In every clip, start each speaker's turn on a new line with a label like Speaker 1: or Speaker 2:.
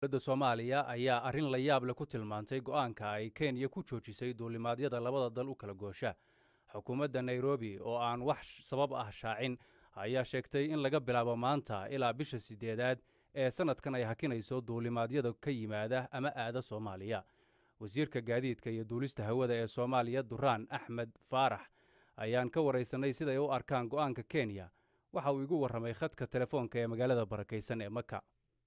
Speaker 1: dowladda soomaaliya ayaa arrin la yaab leh ku tilmaantay go'aanka ay kenya ku joojisay duulimaadyada labada dal u kala goosha xukuumadda nairobi oo aan wax sabab ah shaacin ayaa sheegtay in laga bilaabo maanta ilaa bisha siddeedaad ee sannadkan ay hakinayso duulimaadyada ka yimaada ama aada soomaaliya wasiirka gaadiidka iyo duulista hawada ee soomaaliya duraan axmed faarax ayaan ka waraysanay siday u arkaan go'aanka kenya waxa uu igu warramay khadka telefoonka ee magaalada barakaysan ee maka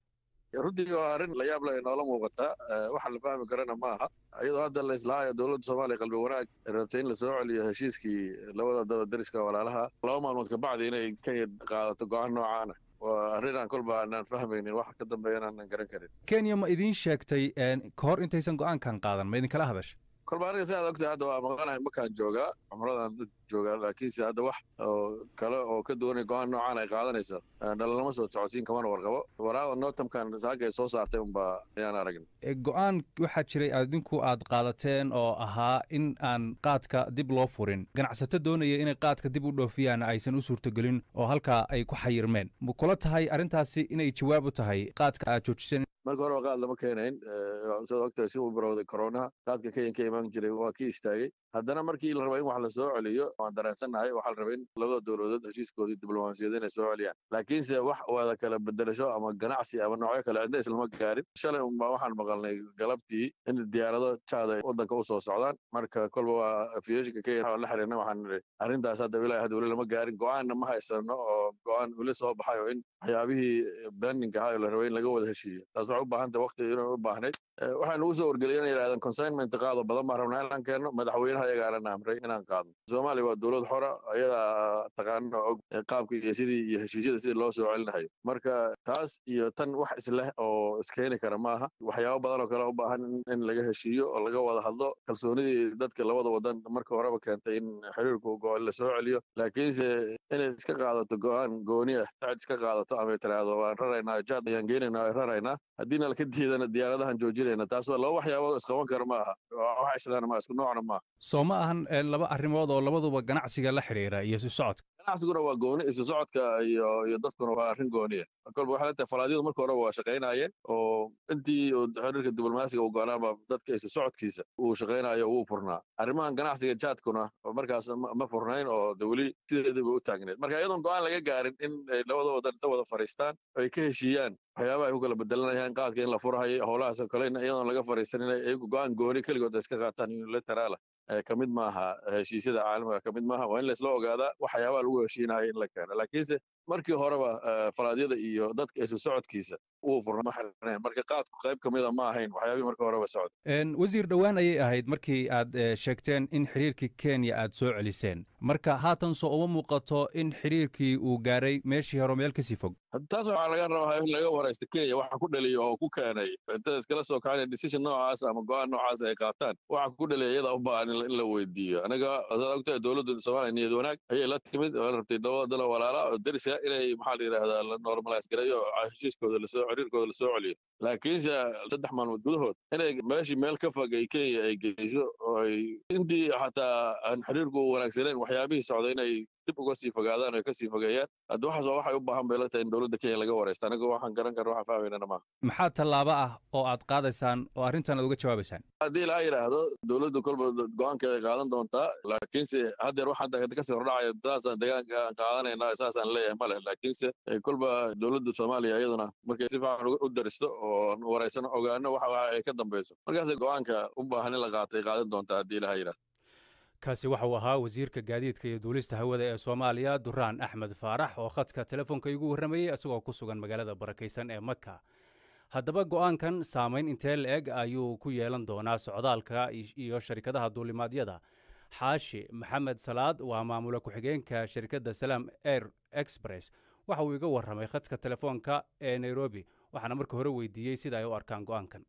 Speaker 2: runtii waa arrin la yaab leh noola muuqata waxa la fahmi karana ma aha iyadoo hadda la islaahayo dowladda soomaaliya qalbi wanaag rabtay in lasoo celiyo heshiiskii labada daba dariska walaalaha laba maalmood kabacdi inay kenya qaadato go'aan noocaana waa arrin aan kolba aanaan fahmaynin waxa ka dambeeyana aanan garan karin
Speaker 1: kenya ma idiin sheegtay ka hor intaysan go'aankan qaadan ma idinkala hadasha
Speaker 2: kolba aniga sidaad ogtahay hadda waa maqanahay makaan joogaa cumradaan u joogaa laakiinse hadda wax oo kale oo ka duwanay go'aan noocaan ay qaadanayso dhalalama soo socodsiin kamana warqabo waraaqda nootamkan saaka ay soo saartay unbaa ayaan aragn
Speaker 1: go'aan waxaa jiray adinku aad qaadateen oo ahaa in aan qaadka dib loo furin ganacsato doonaya inay qaadka dib u dhoofiyaan aysan u suurtogelin oo halkaa ay ku xayirmeen ma kula tahay arrintaasi inay jawaab u tahay qaadka aad joojiseen
Speaker 2: marka hore qaad lama keenayn sidaad ogtahay si uu barowday koronaha qaadka kenyan ka imaan jiray waa kii istaagay haddana markii la raba in wax la soo celiyo waan dareensannahay waxaa la rabay in labada dowladood heshiiskoodii diblomaasiyada inay soo celiyaan laakiinse wax wada kala bedelasho ama ganacsi ama noocyo kale cidna islama gaarin shalay unbaa waxaan maqalnay galabtii in diyaarado jaad ay waddanka u soo socdaan marka kolba waa aviationka kenya la xiriirna waxaan nidhi arrintaas hadda ilaa hadda weli lama gaarin go'aanna ma haysano oo go'aan weli soo baxay oo in waxyaabihii bendinka ahaa oo la rabay in laga wada heshiiyo taas waxay u baahan tahay waqti inay u baahnayd waxaan ugu soo wargeliyay inay yidhahdeen consignment qaado badan baan rabnaa inaan keenno madaxweynaha ayagaana amray inaan qaadno soomaaliya waa dowlad xora ayadaa taqaano og qaabka iyo sidii iyo heshiisyada sidii loo soo celinahayo marka taas iyo tan wax isleh oo iskeeni kara maaha waxyaabo badan oo kale u baahan in laga heshiiyo oo laga wada hadlo kalsoonidii dadka labada wadan marka horeba keentay in xiriirku go la soo celiyo laakiinse inay iska qaadato go'aan gooni ah tacid iska qaadato ama tiraahdo waan raraynaa jaad ayaan geenaynaa ay raraynaa haddiina laka diidana diyaaradahan joojinayna taas waa laba waxyaabood isqaban kara ma aha wax islaana ma isku noocna maaha
Speaker 1: soo ma ahan laba arrimood oo labaduba ganacsiga la xidhiira iyo isu socodka
Speaker 2: ganacsiguna waa gooni isu socodka iyo iyo dadkuna waa arrin gooniya kolba waxay leetahay falaadyadu marka horeba waa shaqaynayeen oo intii xiriirka diblomaasiga uu go'aanaaba dadka isu socodkiisa uu shaqaynayo wuu furnaa arrimahan ganacsiga jaadkuna markaas ma furnayn oo de weli sideediba u taagneed marka iyadoon go'aan laga gaarin in ay labada wadan inta wada fadhiistaan ay ka heshiiyaan waxyaabaha ay ku kala bedelanayaan qaadka in la furahayo howlahaas oo kale iyadoon laga fadhiisan inay iyagu go'aan gooni keligood iska qaataan unilateraala ka mid maaha heshiisyada caalamiga ka mid maaha waa in laisla ogaadaa waxyaabaha lagu heshiinayo in la keeno laakiinse markii horeba falaadyada iyo dadka isu socodkiisa wuu furna ma xirneen marka qaadku qayb ka mida ma ahayn waxyaabihii markii horeba socda
Speaker 1: wasiir dhowaan ayay ahayd markii aad sheegteen in xiriirkii kenya aad soo celiseen marka haatan soo uma muuqato in xiriirkii uu gaaray meeshii hore meel kasii fog
Speaker 2: taas waxaa laga rabaa in laga waraysto kenya waxa ku dhaliya oo ku keenay inta iskala soo kacana decision noocaas ama go'aan noocaas ay qaataan waxa ku dhaliya iyada u baahan in la weydiiyo anaga saad ogtahay dowladda soomaaliya niyad wanaag ayay la timid oo rabtay labada dala walaala oo dariska inay maxaa la yidhaahdaa la normalize gareeyo heshiiskooda lasoo xiriirkooda lasoo celiyo laakiinse saddex maalmood gudahood inay meeshii meel ka fog ay kenya ay geyso oo ay intii xataa aan xiriirku u wanaagsanayn waxyaabihii socda inay dib uga sii fogaadaan oo kasii fogeeyaan hadda waxaas waa waxay u baahan bay la tahay in dowladda kenya laga waraysta aniga waxaan garan karna waxaan fahmaynana maaha
Speaker 1: maxaa tallaabo ah oo aad qaadaysaan oo arrintan aad uga jawaabaysaan
Speaker 2: haddii ilaa yidhaahdo dowladdu kolba go'aankeeda ay qaadan doontaa laakiinse haddeer wax hadda kasii hordhacaya saasaan deegaanka aan qaadanayna saasaan leeyahay ma leh laakiinse kolba dowladda soomaaliya iyaduna markay si fiican u daristo oo waraysano ogaano waxa ay ka dambayso markaasay go'aanka u baahan in la qaatay qaadan doontaa haddii ilaha yidhahdo
Speaker 1: kaasi waxa uu ahaa wasiirka gaadiidka iyo duulista hawada ee soomaaliya duraan axmed faarax oo khadka telefoonka igu warramayey isagoo ku sugan magaalada barakaysan ee maka haddaba go'aankan saamayn intee la-eg ayuu ku yeelan doonaa socdaalka iyo sharikadaha duulimaadyada xaashi maxamed salaad waa maamula ku-xigeenka shirkadda salaam air express waxa uu iga warramay khadka telefoonka ee nairobi waxaana marka hore weydiiyey sida ay u arkaan go'aankan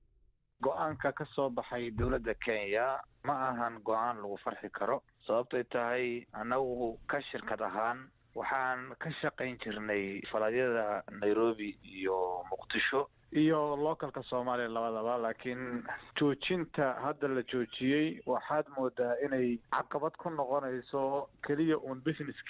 Speaker 3: go-aanka ka soo baxay dowladda kenya ma ahan go-aan lagu farxi karo sababtay tahay annagu ka shirkad ahaan waxaan ka shaqayn jirnay falaadyada nairobi iyo muqdisho iyo localka soomaaliya labadaba laakiin joojinta hadda la joojiyey waxaad moodaa inay caqabad ku noqonayso keliya uun businesskii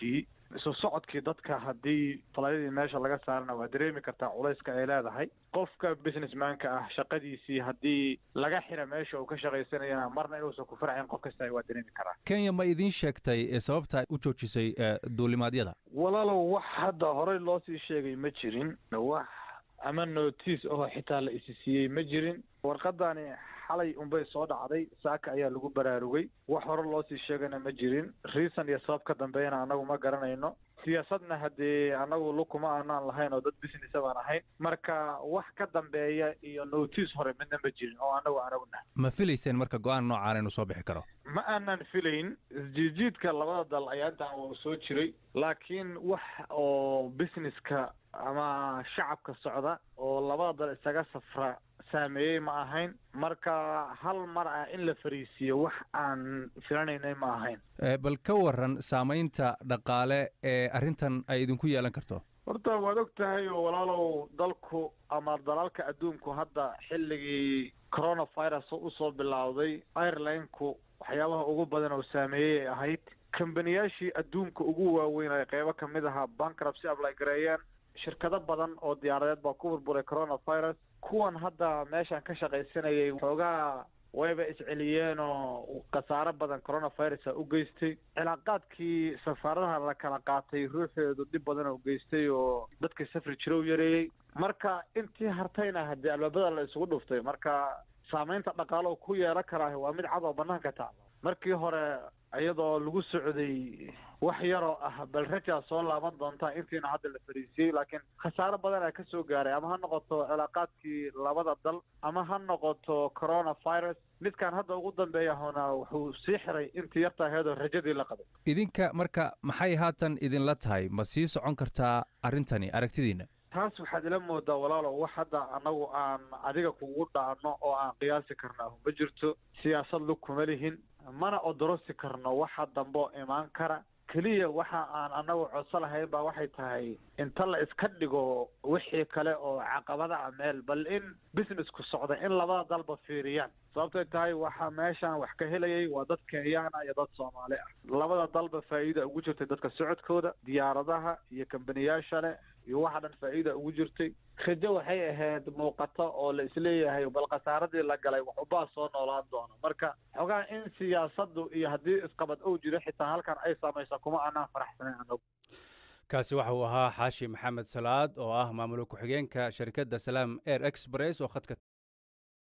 Speaker 3: isu socodkii dadka haddii falayadii meesha laga saarana waa dareemi kartaa culayska ay leedahay qofka businessmanka ah shaqadiisii haddii laga xira meesha uu ka shaqaysanayana marna inuusan ku farcayn qof kasta waa dareemi karaa
Speaker 1: kenya ma idiin sheegtay sababta u joojisay duulimaadyada
Speaker 3: walaalow wax hadda horey loo sii sheegay ma jirin wax ama notice oo xitaa la isi siiyey ma jirin warqadani xalay unbay soo dhacday saaka ayaa lagu baraarugay wax hore loo sii sheegana ma jirin reason iyo sabab ka dambeeyana annagu ma garanayno siyaasadna haddee annagu lukuma aanaan lahayn oo dad businessa baan ahayn marka wax ka dambeeya iyo notice hore midna ma jirin oo annagu anagu nahay
Speaker 1: ma filayseen marka go-aan noocaan inuu soo bixi karo
Speaker 3: ma aanan filayn isjiidjiidka labada dal ayaa intaan waa soo jiray laakiin wax oo businesska ama shacabka socda oo labada dal isaga safra saameeyey ma ahayn marka hal mar ah in la fariisiiyo wax aan filanaynay ma ahayn
Speaker 1: bal ka waran saamaynta dhaqaale ee arrintan ay idinku yeelan karto
Speaker 3: horta waad og tahay oo walaalow dalku ama dalalka adduunku hadda xilligii coronavirus usoo bilowday airlineku waxyaabaha ugu badan oo saameeyey ay ahayd kambaniyaashii adduunka ugu waaweyn ay qeybo kamid ahaa bankruptcy ablay gareeyeen shirkado badan oo diyaaradeed baa ku burburay coronavirus kuwan hadda meeshan ka shaqaysanayay xoogaa wayba isceliyeen oo khasaaro badan coronavirusa u geystay cilaaqaadkii safaaradaha la kala qaatay ruuxeedu dhib badan oo geystay oo dadkii safri jira u yareeyey marka intii hartayna haddii albaabada la isugu dhuftay marka saamaynta dhaqaalo ku yeelan karaa waa mid cad oo banaanka taalo markii hore iyadoo lagu socday wax yaroo ah bal rajaa soo laaban doontaa intiina hadda la fariisiyey laakiin khasaaro badan aa kasoo gaaray ama ha noqoto cilaaqaadkii labada dal ama ha noqoto coronavirus midkaan hadda ugu dambeeya hona wuxuu sii xiray intii yarta aheedoo rajadii la qabay
Speaker 1: idinka marka maxay haatan idinla tahay ma sii socon kartaa arrintani aragtidiina
Speaker 3: taas waxaad ila moodaa walaalow wax hadda annagu aan adiga kugu dhaano oo aan qiyaasi karna ma jirto siyaasad lug kuma lihin mana odorosi karno waxa dambe oo imaan kara keliya waxa aan annagu codso lahayn baa waxay tahay inta la iska dhigo wixii kale oo caqabada ah meel bal in businessku socda in labada dalba fiiriyaan sababtay tahay waxa meeshaan wax ka helayay waa dad kenyaana iyo dad soomaali ah labada dalba faa'iida ugu jirtay dadka socodkooda diyaaradaha iyo kambaniyaasha leh iyo waxa dhan faa'iida ugu jirtay rajo waxay ahayd muuqato oo la isleeyahay bal khasaaradii la galay wax ubaa soo noolaan doono marka xogaa in siyaasaddu iyo haddii isqabad ou jiro xitaa halkan ay saamaysa kuma aanaan faraxsanayn anagu
Speaker 1: kaasi waxa uu ahaa xaashi maxamed salaad oo ah maamul ku-xigeenka shirkadda salaam air express oo khadka